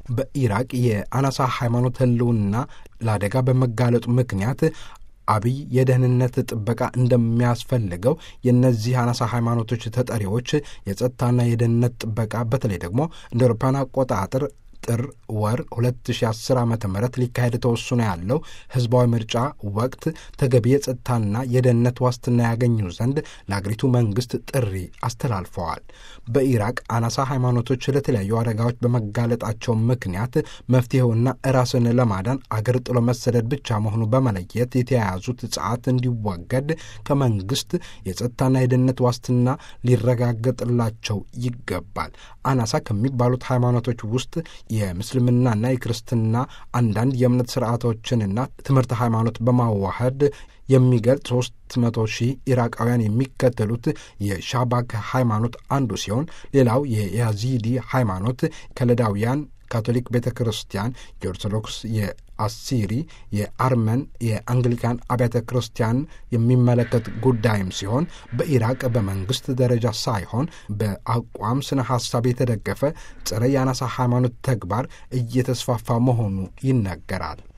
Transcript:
በኢራቅ የአናሳ ሃይማኖት ህልውና ለአደጋ በመጋለጡ ምክንያት አብይ የደህንነት ጥበቃ እንደሚያስፈልገው የእነዚህ አናሳ ሃይማኖቶች ተጠሪዎች የጸጥታና የደህንነት ጥበቃ በተለይ ደግሞ እንደ አውሮፓውያን አቆጣጠር ጥር ወር 2010 ዓ ም ሊካሄድ ተወስኖ ያለው ህዝባዊ ምርጫ ወቅት ተገቢ የጸጥታና የደህንነት ዋስትና ያገኙ ዘንድ ለአገሪቱ መንግስት ጥሪ አስተላልፈዋል። በኢራቅ አናሳ ሃይማኖቶች ለተለያዩ አደጋዎች በመጋለጣቸው ምክንያት መፍትሄውና ራስን ለማዳን አገር ጥሎ መሰደድ ብቻ መሆኑ በመለየት የተያያዙት ጽዓት እንዲወገድ ከመንግስት የጸጥታና የደህንነት ዋስትና ሊረጋገጥላቸው ይገባል። አናሳ ከሚባሉት ሃይማኖቶች ውስጥ የምስልምናና የክርስትና አንዳንድ የእምነት ስርዓቶችንና ትምህርት ሃይማኖት በማዋሃድ የሚገልጽ ሶስት መቶ ሺህ ኢራቃውያን የሚከተሉት የሻባክ ሃይማኖት አንዱ ሲሆን ሌላው የያዚዲ ሃይማኖት ከለዳውያን ካቶሊክ ቤተ ክርስቲያን፣ የኦርቶዶክስ፣ የአሲሪ፣ የአርመን፣ የአንግሊካን አብያተ ክርስቲያን የሚመለከት ጉዳይም ሲሆን በኢራቅ በመንግስት ደረጃ ሳይሆን በአቋም ስነ ሀሳብ የተደገፈ ጸረ የአናሳ ሃይማኖት ተግባር እየተስፋፋ መሆኑ ይነገራል።